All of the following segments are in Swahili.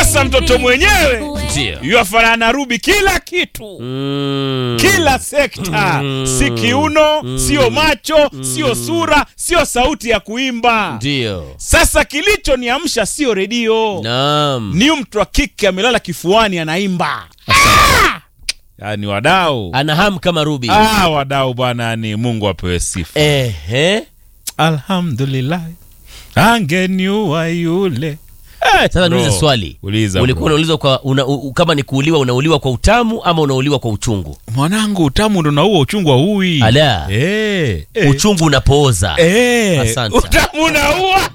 Sasa mtoto mwenyewe Ndio. yuafanana na Ruby kila kitu Mm. kila sekta, si kiuno, sio macho, sio sura, sio sauti ya kuimba. Ndio. Sasa kilichoniamsha sio redio, Naam. ni mtu wa kike amelala kifuani anaimba. Ah! Yaani wadau Ana hamu kama Ruby. ah, wadau bwana, ni Mungu apewe sifa. Ehe. Alhamdulillah, angeniua yule. Eh, Sasa bro. niulize swali. Uliza Ulikuwa bro. unaulizwa kwa una, u, kama ni kuuliwa unauliwa kwa utamu ama unauliwa kwa uchungu? Mwanangu, utamu ndo naua uchungu wa hui. Ala. Eh, eh. Uchungu unapooza. Eh, Asante. utamu unaua.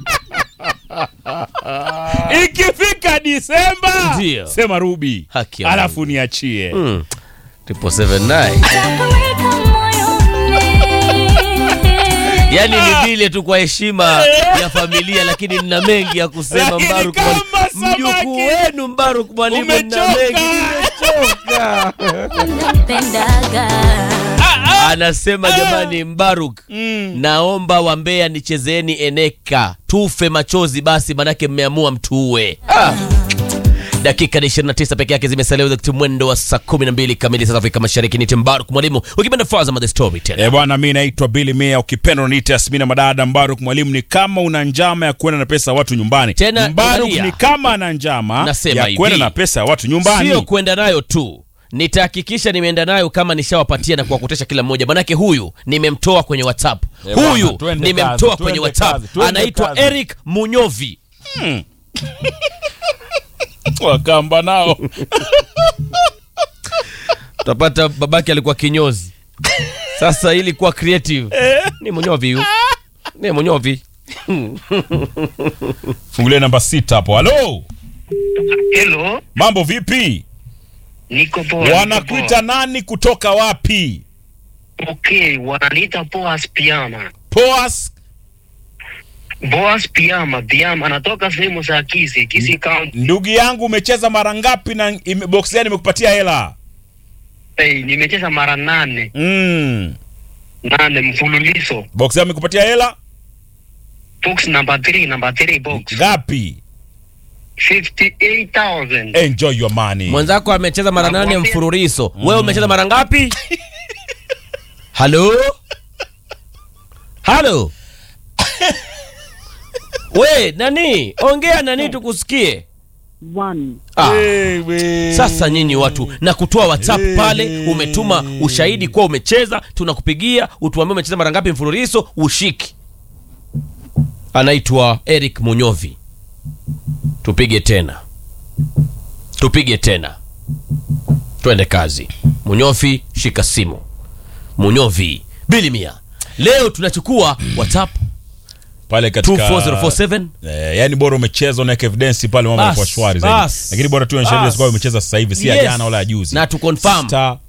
Ikifika Disemba Ndio. sema Ruby, Haki ya alafu niachie. Mm. Triple seven nine. Yaani ni vile tu kwa heshima ya familia, lakini nina mengi ya kusema. Lakini Mbaruk kama Mwalimu. samaki. mjukuu wenu Mbaruk Mwalimu, nina Umechoka. mengi, nimechoka. Anasema jamani, Mbaruk Mm. naomba wambea nichezeeni eneka tufe machozi basi, manake mmeamua mtuue. Ah. Dakika ni 29 peke yake zimesalia wakati mwendo wa saa 12 kamili South Afrika Mashariki. Ni Timbaruk Mwalimu ukipenda Fazama the Storyteller. E bwana, mi naitwa Billy Mia, ukipenda uniite Yasmina Madada. Mbaruk Mwalimu ni kama una njama ya kwenda na pesa ya watu nyumbani. Tena, Mbaruk angalia. ni kama ana njama Nasema ya hivi. kwenda na pesa ya watu nyumbani. Sio kwenda nayo tu, nitahakikisha nimeenda nayo kama nishawapatia na kuwakutesha kila mmoja, manake huyu nimemtoa kwenye WhatsApp, Eh, bwana, huyu twende nimemtoa kazi, kwenye twende WhatsApp, kazi, twende anaitwa kazi. Eric Munyovi. Wakamba nao Utapata babake alikuwa kinyozi, sasa ili kuwa creative ni Munyovi huyu, ni Munyovi. fungulie namba sita hapo. Halo, Hello, mambo vipi? niko poa. niko Wanakuita nani kutoka wapi? poa. Okay, wananiita Boas Piama. Poas Boas Piama, Piama anatoka sehemu za Kisi, Kisi County. ndugu yangu, umecheza mara ngapi na ime- box gani imekupatia hela? Hey, nimecheza mara nane Mm. nane mfululizo. Box gani imekupatia hela Box number 3, number 3 box. ngapi? 58,000. Enjoy your money. Mwenzako amecheza mara nane Nakwambia. mfululizo, wewe umecheza mara ngapi? Halo, halo, we nani, ongea nani tukusikie. Ah. Wewe. Sasa nyinyi watu na kutoa WhatsApp pale, umetuma ushahidi kuwa umecheza, tunakupigia utuambie umecheza mara ngapi mfululizo, ushiki. Anaitwa Eric Munyovi. Tupige tena, tupige tena, twende kazi. Munyovi, shika simu. Munyovi bilimia. Leo tunachukua WhatsApp pale katika 24047 Eh, yani bora umecheza unaweka evidence pale mambo Bas, yanakuwa shwari bas, zaidi. Lakini bora tu onyesha bas. evidence kwamba umecheza sasa hivi si ya Yes. jana wala ya juzi. na tu confirm Star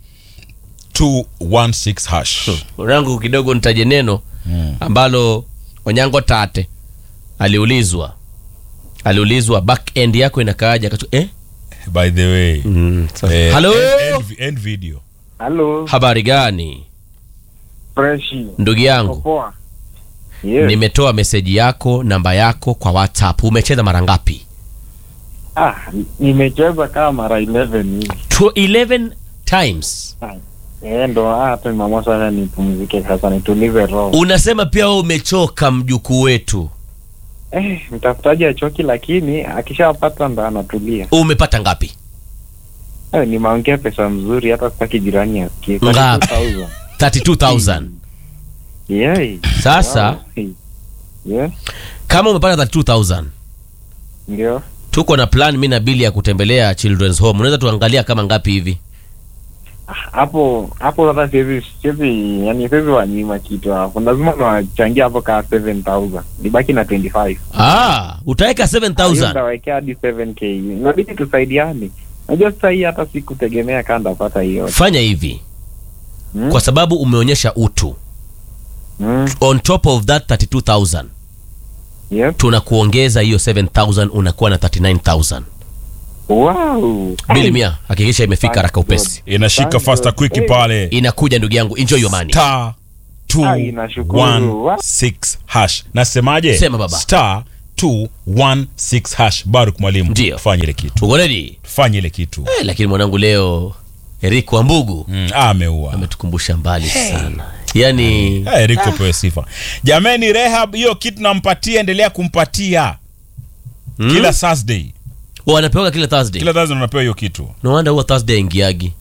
216 hash. rangu kidogo nitaje neno ambalo Onyango Tate aliulizwa aliulizwa back end yako inakaaje akachu eh? By the way. Eh, Hello? end, end, end video. Halo, habari gani freshi. ndugu yangu Poa. Yes. nimetoa meseji yako namba yako kwa whatsapp umecheza mara ngapi Ah, nimecheza kama mara 11 hivi. To 11 times Eh, ndo ah, hata mama sasa nipumzike sasa nitulize roho. unasema pia wewe umechoka mjukuu wetu Eh, mtafutaji achoki lakini akishapata ndo anatulia. umepata ngapi Eh, nimeongea pesa mzuri hata sitaki jirani asikie. Ngapi? 32,000. 32000 Yeah. sasa Wow. Yeah, kama umepata 32000 ndio. tuko na plan mi na bili ya kutembelea children's home unaweza tuangalia kama ngapi hivi Ah, Hapo hapo sasa siwezi siwezi yani siwezi wanyima kitu hapo. Lazima nawachangia hapo ka 7000. Nibaki na 25. ah, utaweka Hiyo 7000 Nitawekea hadi 7k. Inabidi tusaidiane. Najua sasa hii hata sikutegemea kama ndapata hiyo. fanya hivi Hmm? kwa sababu umeonyesha utu Mm. on top of that 32000 Yep. tunakuongeza hiyo 7000 unakuwa na 39000 Wow. bili mia hakikisha imefika haraka upesi Inashika Thank faster you. quick Eh. pale. inakuja ndugu yangu enjoy your money Star Ai, nashukuru. 216 hash. Nasemaje? Sema baba. Star 216 hash baruk mwalimu Ndio. fanye ile kitu uko ready fanye ile kitu eh, lakini mwanangu leo Eric Wambugu mm, ameua ametukumbusha mbali sana yani Eh, Eric pewe sifa jameni rehab hiyo kitu nampatia endelea kumpatia kila thursday wanapewaga kila Thursday kila thursday unapewa hiyo kitu no wonder huwa Thursday ingiagi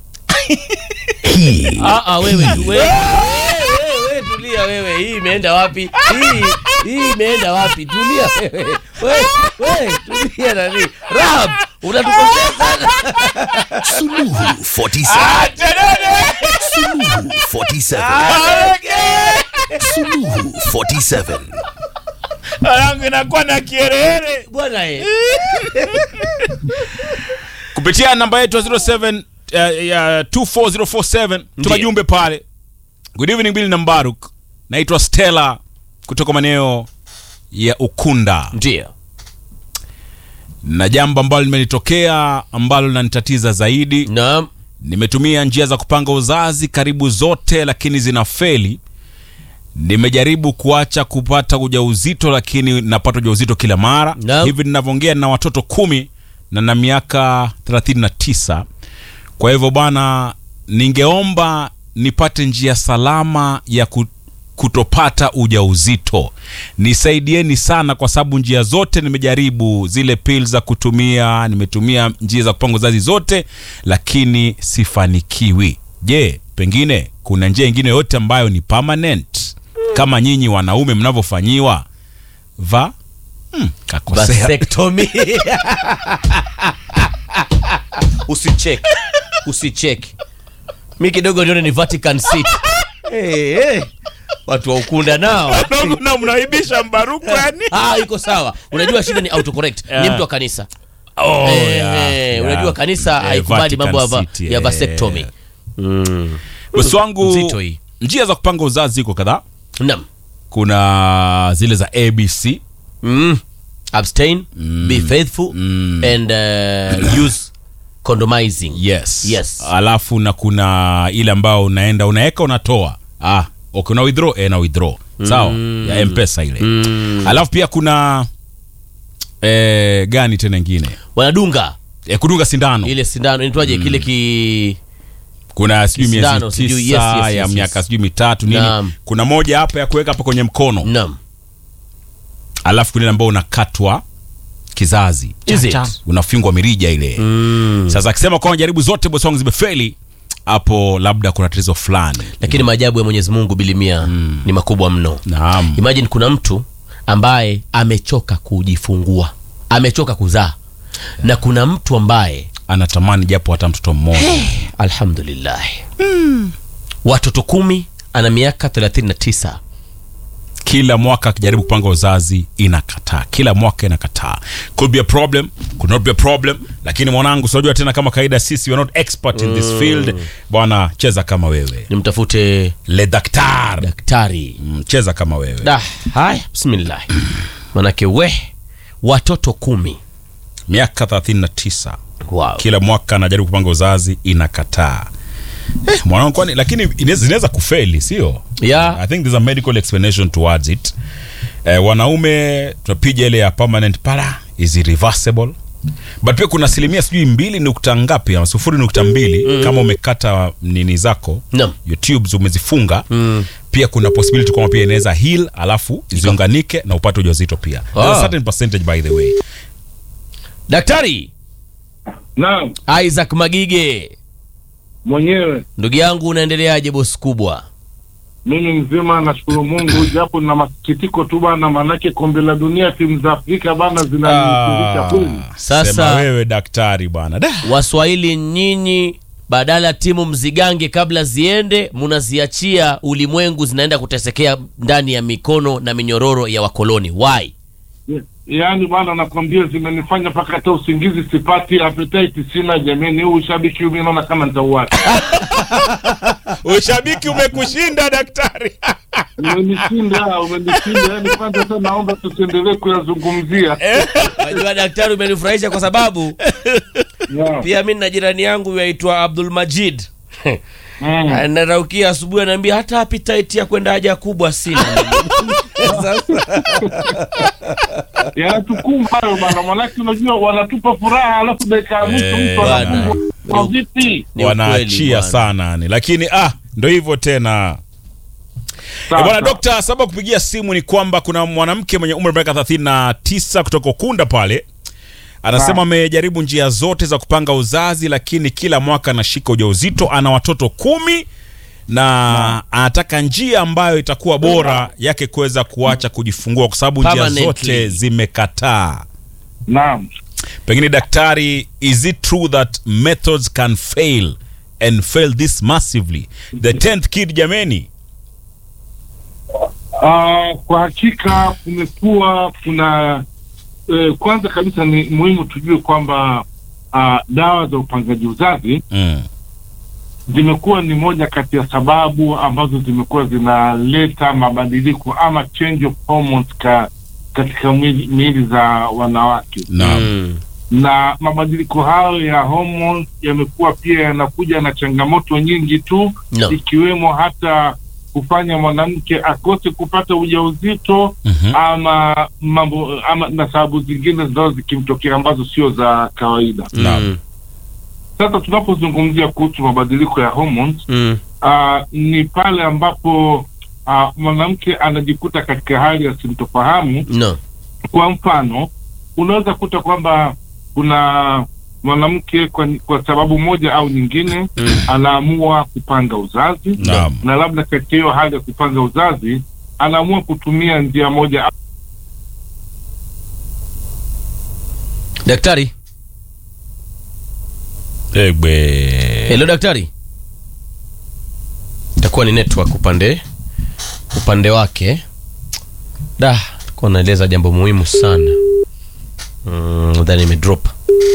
ah, ah, wewe tu- wewe wewe, wewe, tulia wewe hii imeenda wapi hii hii imeenda wapi tulia wewe wewe wewe tulia nani rab unatukosea sana Suluhu 47. Suluhu 47. Suluhu 47. yangu inakuwa na kierehere bwana eh kupitia namba yetu ya 07 uh, ya 24047 tuma jumbe pale good evening Billy na Mbaruk naitwa Stella kutoka maeneo ya Ukunda ndio na jambo ambalo limenitokea ambalo linanitatiza zaidi naam nimetumia njia za kupanga uzazi karibu zote lakini zina feli nimejaribu kuacha kupata ujauzito lakini napata ujauzito kila mara Naam. hivi ninavyoongea na watoto kumi na na miaka 39 kwa hivyo bwana ningeomba nipate njia salama ya ku, kutopata ujauzito nisaidieni sana kwa sababu njia zote nimejaribu zile pil za kutumia nimetumia njia za kupanga uzazi zote lakini sifanikiwi je pengine kuna njia ingine yote ambayo ni permanent kama nyinyi wanaume mnavyofanyiwa va hmm, kakosea vasectomy usichek usichek mi kidogo nione ni vatican city hey, hey. watu wa ukunda nao na mnaibisha mbaruku yani ah, iko sawa unajua shida ni autocorrect ni Yeah. mtu wa kanisa oh, Eh, yeah, eh, yeah. unajua kanisa Eh, haikubali Vatican mambo ya va- City, ya eh. vasectomy mm. bosi wangu Nzito hii. njia za kupanga uzazi ziko kadhaa Naam. kuna zile za abc Mm. abstain be faithful and uh, use condomizing yes Yes. alafu na kuna ile ambao unaenda unaweka unatoa ah okay, una withdraw eh, na withdraw sawa ya mpesa ile alafu pia kuna eh, gani tena ingine wanadunga eh, kudunga sindano ile sindano inaitwaje kile ki kuna sijui Sindano, miezi sijui, tisa yes, yes, ya yes, miaka yes. sijui mitatu nini Naam. kuna moja hapa ya kuweka hapa kwenye mkono nam alafu kuna ile ambao unakatwa kizazi Is it? unafingwa mirija ile mm. sasa akisema kwamba jaribu zote bosi wangu zimefeli hapo labda kuna tatizo fulani lakini maajabu ya mwenyezi mungu bilimia ni makubwa mno naam imagine kuna mtu ambaye amechoka kujifungua amechoka kuzaa na kuna mtu ambaye anatamani japo hata mtoto mmoja alhamdulillah watoto kumi ana miaka 39 kila mwaka akijaribu kupanga uzazi inakataa kila mwaka inakataa could be a problem could not be a problem lakini mwanangu sinajua tena kama kawaida sisi we are not expert in this field bwana cheza kama wewe nimtafute le daktar daktari Mm, cheza kama wewe da haya bismillah manake we watoto kumi miaka 39 wow. kila mwaka anajaribu kupanga uzazi inakataa eh, mwanangu kwani lakini inaweza- zinaweza kufeli sio Yeah. i think there's a medical explanation towards it eh, wanaume tunapiga ile ya permanent para is irreversible but pia kuna asilimia sijui mbili nukta ngapi ama sufuri nukta mbili kama umekata nini zako Naam. your tubes umezifunga pia kuna possibility kwamba pia inaweza heal alafu ziunganike na upate ujauzito pia There's a Ah. certain percentage by the way daktari Naam, isaac magige mwenyewe ndugu yangu unaendeleaje bosi kubwa mimi mzima, nashukuru Mungu, japo na masikitiko tu bana, manake kombe la dunia timu za Afrika bana zinanifundisha kweli. Sasa- Sema wewe daktari bwana Da. waswahili nyinyi badala ya timu mzigange kabla ziende munaziachia ulimwengu zinaenda kutesekea ndani ya mikono na minyororo ya wakoloni why Yaani bana, nakwambia zimenifanya mpaka hata usingizi sipati, appetite sina. Jamani, huu ushabiki mimi naona kama nitauacha. ushabiki umekushinda daktari Umenishinda, umenishinda. Yani kwanza sasa naomba tusiendelee kuyazungumzia. najua daktari umenifurahisha kwa sababu Yeah. pia mi na jirani yangu yaitwa abdul majid Mm. anaraukia asubuhi anaambia hata appetite ya kwenda haja kubwa sina yanatukumba hayo bana, manake unajua wanatupa furaha, alafu dakika ya mwisho Eh, mtu bwana. anakumbwa kwa vipi? Ni ukweli, wanaachia bwana. sana ni lakini ah ndo hivyo tena Eh, Sasa, bwana dokta sababu ya kupigia simu ni kwamba kuna mwanamke mwenye umri wa miaka 39 kutoka Ukunda pale anasema Naam. amejaribu njia zote za kupanga uzazi lakini kila mwaka anashika ujauzito ana watoto kumi na anataka njia ambayo itakuwa bora yake kuweza kuacha kujifungua kwa sababu njia Permanently. zote zimekataa naam. pengine daktari is it true that methods can fail and fail this massively the 10th kid jameni Ah, kwa hakika kumekuwa kuna eh, kwanza kabisa ni muhimu tujue kwamba ah, dawa za upangaji uzazi mm. zimekuwa ni moja kati ya sababu ambazo zimekuwa zinaleta mabadiliko ama change of hormones ka, katika mwili- miili za wanawake naam Mm. na mabadiliko hayo ya hormones yamekuwa pia yanakuja na changamoto nyingi tu No. ikiwemo hata kufanya mwanamke akose kupata ujauzito Mhm. ama mambo ama na sababu zingine zinazo zikimtokea ambazo sio za kawaida. Naam. Mm. Sasa tunapozungumzia kuhusu mabadiliko ya hormones Mm. uh, ni pale ambapo uh, mwanamke anajikuta katika hali ya sintofahamu. No. Kwa mfano, unaweza kuta kwamba kuna mwanamke kwa, kwa sababu moja au nyingine Mm. anaamua kupanga uzazi Naam. na labda katika hiyo hali ya kupanga uzazi anaamua kutumia njia moja au Daktari. Egbe. Hello daktari. Itakuwa ni network upande upande wake. Da, kwa naeleza jambo muhimu sana. Mm, then imedrop.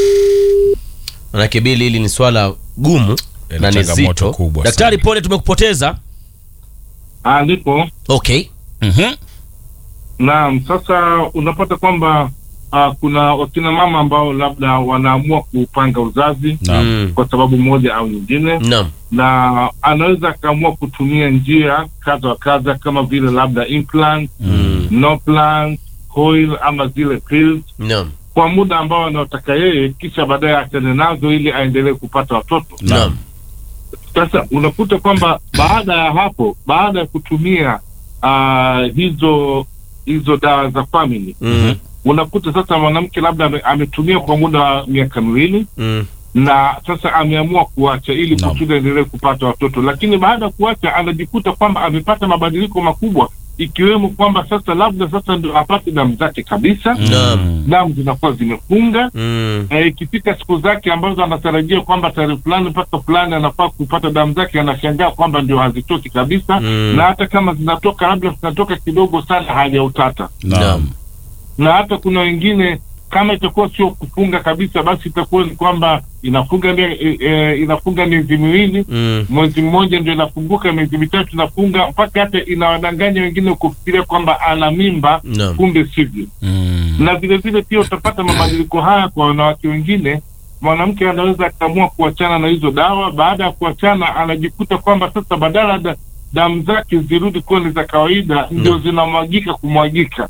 Manake bili hili ni swala gumu Lina na ni changamoto zito. kubwa Daktari, sana. pole tumekupoteza. Ah, ndipo Okay. Mhm. Naam, sasa unapata kwamba uh, kuna wakina mama ambao labda wanaamua kupanga uzazi Naam. Mm. kwa sababu moja au nyingine, Naam. na anaweza akaamua kutumia njia kadha wa kadha kama vile labda implant, Mm. no plant, coil ama zile pills Naam. kwa muda ambao anaotaka yeye, kisha baadaye achane nazo ili aendelee kupata watoto. Naam. Sasa unakuta kwamba baada ya hapo, baada ya kutumia uh, hizo hizo dawa za family Mm. unakuta sasa mwanamke labda ame, ametumia kwa muda wa miaka miwili Mm. na sasa ameamua kuacha ili Naam. kusudi aendelee kupata watoto, lakini baada ya kuacha anajikuta kwamba amepata mabadiliko makubwa, ikiwemo kwamba sasa labda sasa ndio apate damu zake kabisa, Naam. damu zinakuwa zimefunga Mm. Eh, ikifika siku zake ambazo anatarajia kwamba tarehe fulani mpaka fulani anafaa kupata damu zake, anashangaa kwamba ndio hazitoki kabisa Mm. na hata kama zinatoka labda zinatoka kidogo sana, hali ya utata. Naam. Na hata kuna wengine kama itakuwa sio kufunga kabisa, basi itakuwa ni kwamba inafunga mie- e, e, inafunga miezi miwili Mm. mwezi mmoja ndio inafunguka, miezi mitatu inafunga, mpaka hata inawadanganya wengine kufikiria kwamba ana mimba, Naam. kumbe sivyo Mm. na vile vile pia utapata mabadiliko haya kwa wanawake wengine. Mwanamke anaweza akaamua kuachana na hizo dawa. Baada ya kuachana, anajikuta kwamba sasa badala da, damu zake zirudi kuwa ni za kawaida, ndio zinamwagika kumwagika.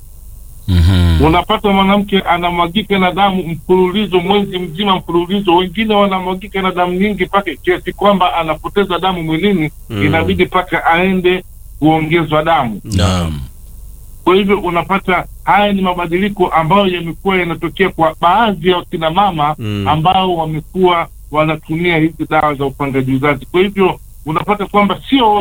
Mhm. Unapata mwanamke anamwagika na damu mfululizo, mwezi mzima mfululizo. Wengine wanamwagika na damu nyingi mpaka kiasi kwamba anapoteza damu mwilini, Mm. inabidi mpaka aende kuongezwa damu. Naam. Kwa hivyo unapata haya ni mabadiliko ambayo yamekuwa yanatokea kwa baadhi ya wakina mama Mm. ambao wamekuwa wanatumia hizi dawa za upangaji uzazi. Kwa hivyo unapata kwamba sio